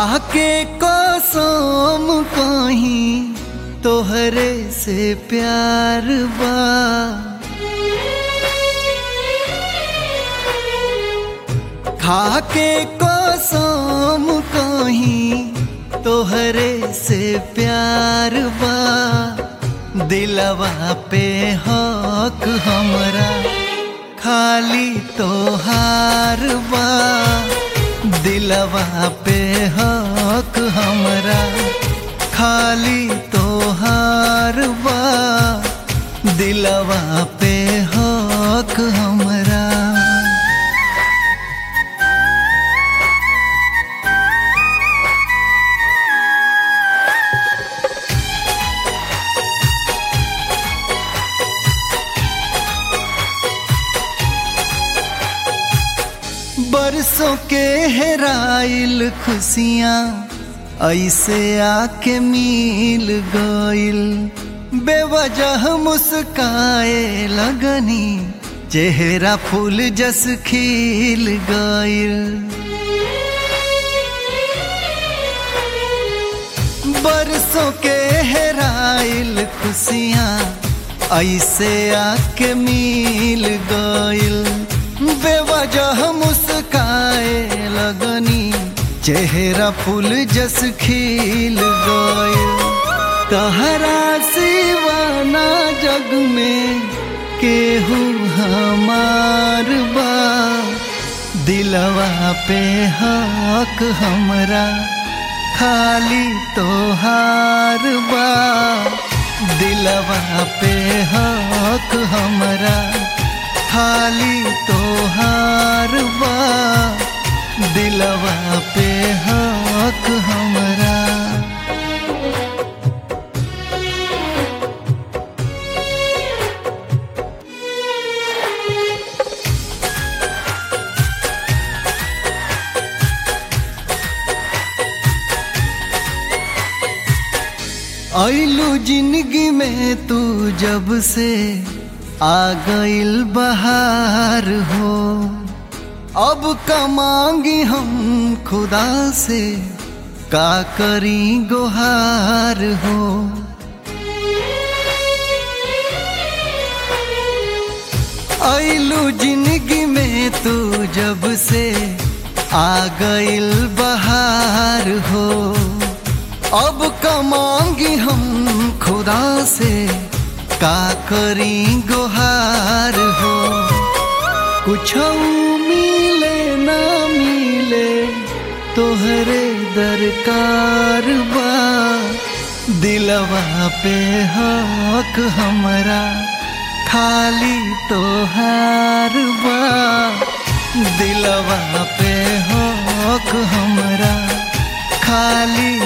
खाके कसम कहीं तोहरे से प्यार बा खाके कसम कहीं तोहरे से प्यार बा दिलवा पे हक हमरा खाली तोहार बा दिलवा पे हक हमरा खाली तोहार बा दिलवा पे हक हमरा बरसों के हेराइल खुशियाँ ऐसे आके मिल गइल बेवजह मुस्काए लगनी चेहरा फूल जस खिल गइल बरसों के हेराइल खुशियाँ ऐसे आके मिल गइल बेवजह मुस्काए लगनी चेहरा फूल जस खिल गए तहरा सिवाना जग में केहू हमार बा दिलवा पे हक हमरा खाली तोहार बा दिलवा पे हक हमरा खाली तोहार बा दिलवा पे हक हमरा ऐलू जिंदगी में तू जब से आ गइल बहार हो अब का मांगी हम खुदा से का करी गुहार हो ऐलू जिंदगी में तू जब से आ गइल बहार हो अब का मांगी हम खुदा से का करी गुहार हो कुछ मिले ना मिले तोहरे दरकार बा दिलवा पे हक हमरा खाली तोहार बा दिलवा पे हक हमरा खाली